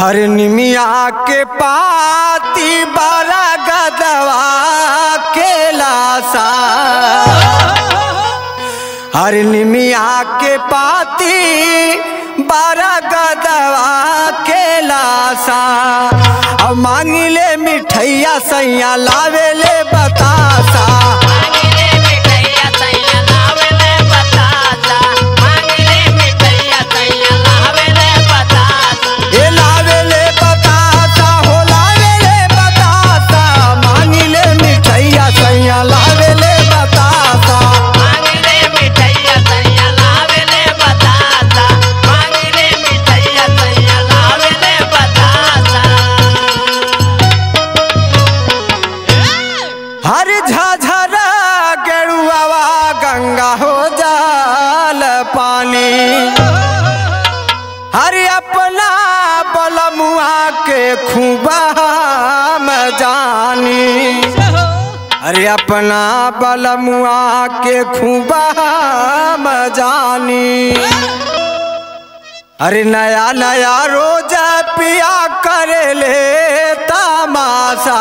हर निमिया के पाती बारा गदवा के लासा हर निमिया के पाती बारा गदवा के लासा अब मांगिले मिठैया सैया लावेले बतासा मांगले मिठैया सैया लावेले बतासा मांगले मिठैया सैया लावेले बतासा ए लावेले बतासा हो लावेले बतासा मांगिले मिठैया सैया लावेले बतासा मांगले मिठैया सैया लावेले बतासा मांगले मिठैया सैया लावेले बतासा हर झाझर गेरुआवा गंगा हो जाल पानी हर अपना बलमुआ के खूबा हम जानी अरे अपना बलमुआ के खूबा हम जानी अरे नया नया रोज पिया करे ले तमाशा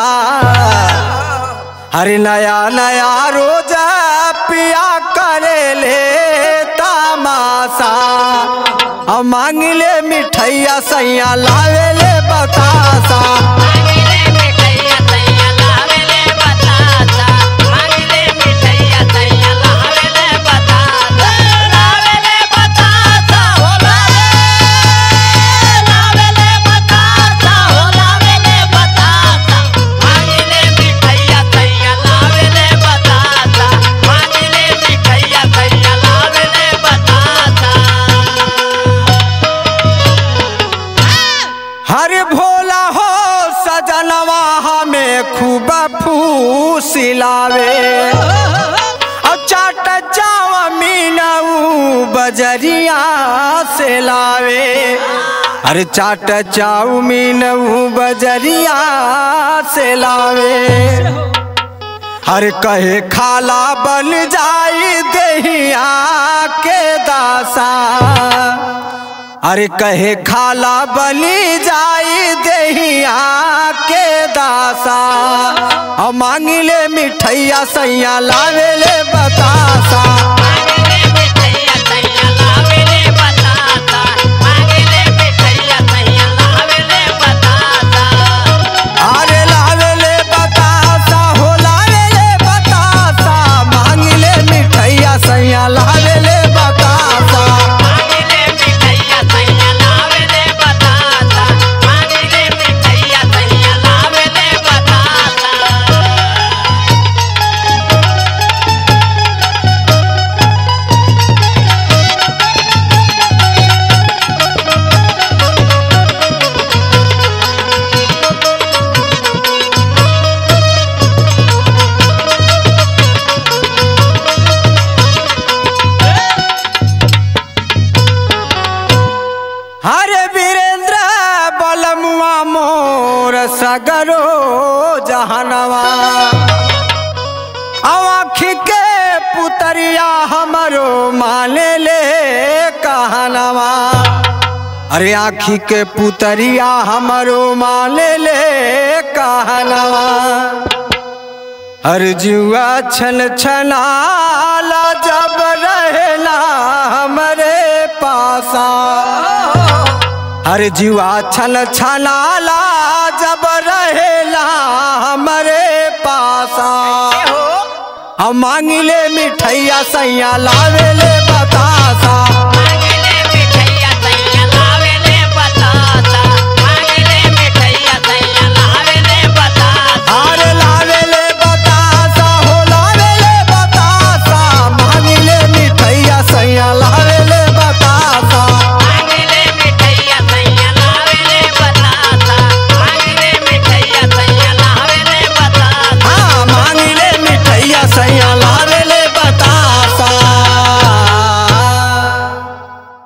अरे नया नया रोज पिया करे ले तमाशा अब मांगले मिठैया सैया लावेले बतासा मांगले मिठैया सैया लावेले बतासा मांगले मिठैया सैया लावेले बतासा लावेले बतासा हो लावे लावेले बतासा हो लावेले बतासा मांगले मिठैया सैया लावेले बतासा मांगले मिठैया सैया लावेले बतासा हर भोला हो सजनवा हमें खूब फूसिलावे और चाट चावमीनऊ बजरिया से लावे अरे चाट चाउमीनऊ बजरिया से लावे हर कहे खाला बन जाई दहिया के दासा अरे कहे खाला बनी जाई दहिया के दासा और मांगिले मिठैया सैया लावेले बतासा मांगले मिठैया सैया लावेले बतासा मांगले मिठैया सैया लावेले बतासा अरे लावेले बतासा हो लावेले बतासा मांगिले मिठैया सैया लावेले बतासा मांगले मिठैया सैया लावेले बतासा मांगले मिठैया सैया लावेले बतासा हरे वीरेंद्र बलमुआ मोर सगरो जहनवा आँखी के पुतरिया हमरो माने ले कहनवा अरे आँखी के पुतरिया हमरो माने ले कहनवा हर जुआ छन छनाला जब रहला हमरे पासा हर जुआ छन छनाला जब रहेला हमरे पासा हम मांगिले मिठैया सैया लावेले बतासा